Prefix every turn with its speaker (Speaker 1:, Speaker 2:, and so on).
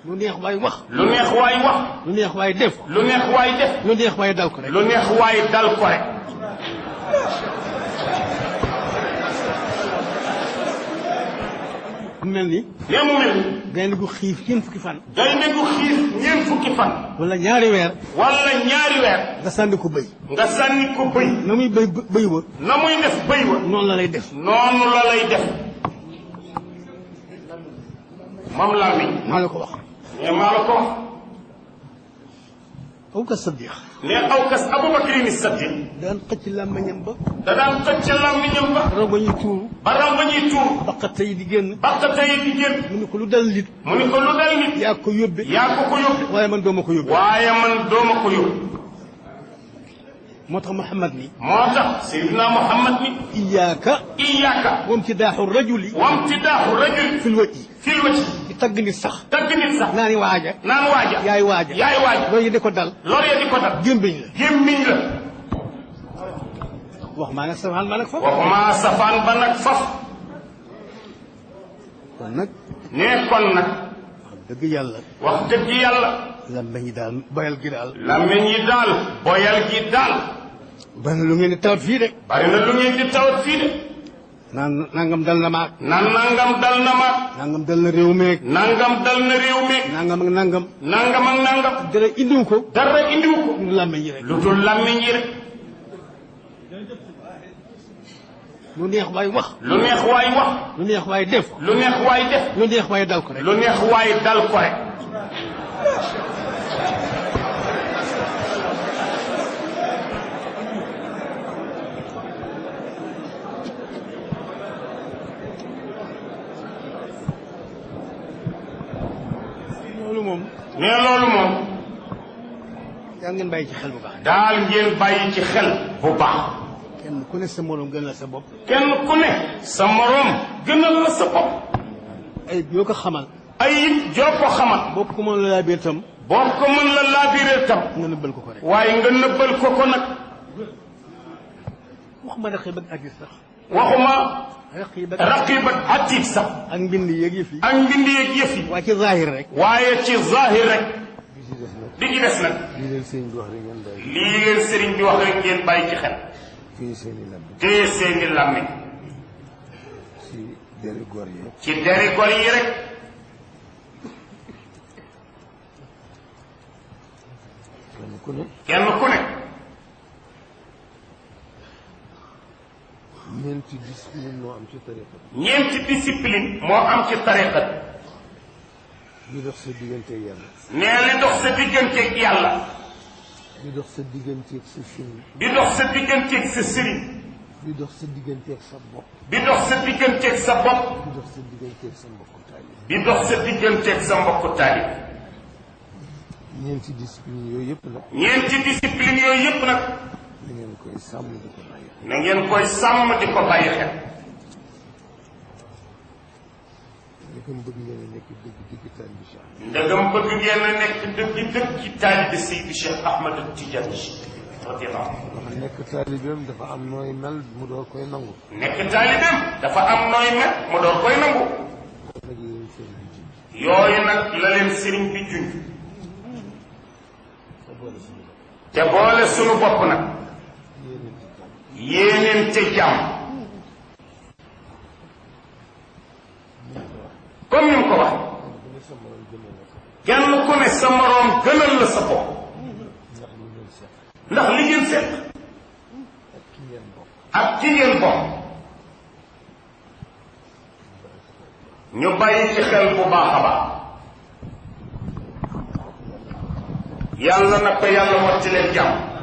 Speaker 1: lu neex waay wax
Speaker 2: lu neex waay wax
Speaker 1: lu neex waay def
Speaker 2: lu neex waay def
Speaker 1: lu neex waay dal ko rek
Speaker 2: lu neex waay dal ko rek
Speaker 1: mu mel ni
Speaker 2: nee mu mel ni
Speaker 1: gaynde gu xiif ñeent fukki fan
Speaker 2: gaynde gu xiif ñeent fukki fan
Speaker 1: wala ñaari weer
Speaker 2: wala ñaari weer
Speaker 1: nga sànni ko bëy
Speaker 2: nga sànni ko bëy
Speaker 1: na muy bëy bëy wa
Speaker 2: na muy def bëy wa
Speaker 1: noonu la lay def
Speaker 2: noonu la lay def moom laa mi
Speaker 1: maa la ko wax
Speaker 2: ne maa la ko wax
Speaker 1: aw ka saddiq
Speaker 2: ne aw kas abubakrin saddiq
Speaker 1: daan xëcc làmmiñam ba
Speaker 2: da daan xëcc làmmiñam ba
Speaker 1: raw ba ñuy tuuru
Speaker 2: ba ram ba ñuy tuur
Speaker 1: baqate yi di génn
Speaker 2: baqate yi di génn
Speaker 1: mu ne ko lu dal nit
Speaker 2: mu ni ko lu dal nit
Speaker 1: yaa ko yóbbe
Speaker 2: yaa ko ko yóbbu
Speaker 1: waaye man dooma ko yóbbe
Speaker 2: waaye man dooma ko yóbbu
Speaker 1: moo tax Muhammad ni
Speaker 2: moo tax Seydina Muhammad ni
Speaker 1: iyaaka
Speaker 2: iyaaka
Speaker 1: wamtidaaxu rajuli
Speaker 2: wamtidaaxu rajul
Speaker 1: fil wajhi
Speaker 2: fil wajhi
Speaker 1: di tagg nit sax
Speaker 2: tagg nit sax
Speaker 1: naa ni waaja
Speaker 2: naan waaja
Speaker 1: yaay waaja
Speaker 2: yaay waaja
Speaker 1: loolu yi di ko dal
Speaker 2: loolu ya di ko dal
Speaker 1: gémbiñ la
Speaker 2: gémmiñ la
Speaker 1: wax maa nag safaan maa nag fa
Speaker 2: waxuma safaan ba nag faf
Speaker 1: kon nag
Speaker 2: nee kon nag
Speaker 1: wax dëgg yàlla
Speaker 2: wax dëgg yàlla
Speaker 1: lambañ yi daal boyal gi daal
Speaker 2: làmmiñ yi daal boyal gi daal
Speaker 1: bari na lu ngeen di tawat fii de
Speaker 2: bari na lu ngeen di tawat fii de
Speaker 1: naan nangam dal na maag
Speaker 2: nan nangam dal na ma
Speaker 1: nangam dal na réew meeg
Speaker 2: nangam dal na réew mi
Speaker 1: nangam ak nangam
Speaker 2: nangam ak nangam
Speaker 1: dara indiw ko
Speaker 2: dara indiwu ko
Speaker 1: ñu làmbañ yi rek
Speaker 2: lu dul làmmiñ yi rek
Speaker 1: lu neex waay wax
Speaker 2: lu neex waay wax
Speaker 1: lu neex waay def
Speaker 2: lu neex waay def
Speaker 1: lu neex waay dal ko rek
Speaker 2: lu neex waay dal ko rek
Speaker 1: loolu moom
Speaker 2: mais loolu moom
Speaker 1: yaa ngeen bàyyi ci xel bu baax
Speaker 2: daal ngeen bàyyi ci xel bu baax
Speaker 1: kenn ku ne sa moroom gën la sa bopp
Speaker 2: kenn ku ne sa moroom gënal la sa bopp
Speaker 1: ay yoo ko xamal
Speaker 2: ay it joo ko xamal
Speaker 1: bopp ko mën la laa biir tam
Speaker 2: boo ko mën la laabiree tam
Speaker 1: nga nëbbal ko ko rek
Speaker 2: waaye nga nëbbal ko ko nag
Speaker 1: waxuma raqi bëgg atis sax
Speaker 2: waxuma
Speaker 1: raqi bëgg
Speaker 2: raqib ak atiid sax
Speaker 1: ak mbind yeeg yëf yi
Speaker 2: ak mbindi yeeg yëf yi
Speaker 1: waa ci zahir rek
Speaker 2: waaye ci zahir rek di ci des nag
Speaker 1: lii leen sëñ bi wax rek ngeen bàyyi
Speaker 2: lii leen sëriñ bi wax rek ngeen bàyyi ci xel
Speaker 1: fii seen i lamb
Speaker 2: téye seeni làmmiñ
Speaker 1: ci deri góor yi
Speaker 2: ci deri gor yi rek
Speaker 1: kenn ku ne
Speaker 2: kenn ku ne
Speaker 1: ñeenti discipline moo am ci tariqa
Speaker 2: ñeenti discipline moo am ci tariqa
Speaker 1: bi dox sa digganteeg yàlla
Speaker 2: nee li dox sa digganteeg yàlla
Speaker 1: bi dox sa digganteeg sa sëriñ
Speaker 2: bi dox sa digganteeg sa sëriñ
Speaker 1: bi dox sa digganteeg sa bopp
Speaker 2: bi dox sa digganteeg sa bopp
Speaker 1: bi dox sa digganteeg sa mbokku taalib
Speaker 2: bi dox sa digganteeg sa mbokku taalib
Speaker 1: ñeenti discipline yooyu yëpp nag
Speaker 2: ñeenti discipline yooyu yëpp nag
Speaker 1: da ngeen koy sàmm di ko bàyyi
Speaker 2: na ngeen koy sàmm di ko bàyyi xel
Speaker 1: ndegam bëgg ngeen a nekk dëgg dëgg taalibi Cheikh
Speaker 2: ndegam bëgg ngeen a nekk dëgg dëgg ci taalibi Seydi Cheikh Ahmad Tidiane radiyallahu anhu
Speaker 1: wax nekk taalibeem dafa am nooy mel mu door koy nangu
Speaker 2: nekk taalibeem dafa am nooy mel mu door koy nangu
Speaker 1: nag yéen seen bi ji
Speaker 2: yooyu nag la leen sëriñ bi junj
Speaker 1: sa boole suñu bopp
Speaker 2: te boole sunu bopp nag
Speaker 1: yéeneen ci jàmm
Speaker 2: yéeneen te jàmm comme ni mu ko wax
Speaker 1: bu ne sa morom gënal la ko
Speaker 2: kenn ku ne sa moroom gënal la sa bopp
Speaker 1: ndax li ngeen seq
Speaker 2: ndax li ngeen seq
Speaker 1: ak ki ngeen bokk
Speaker 2: ak ki ngeen bokk ñu bàyyi ci xel bu baax a baax yàlla na ko yàlla motti leen jàmm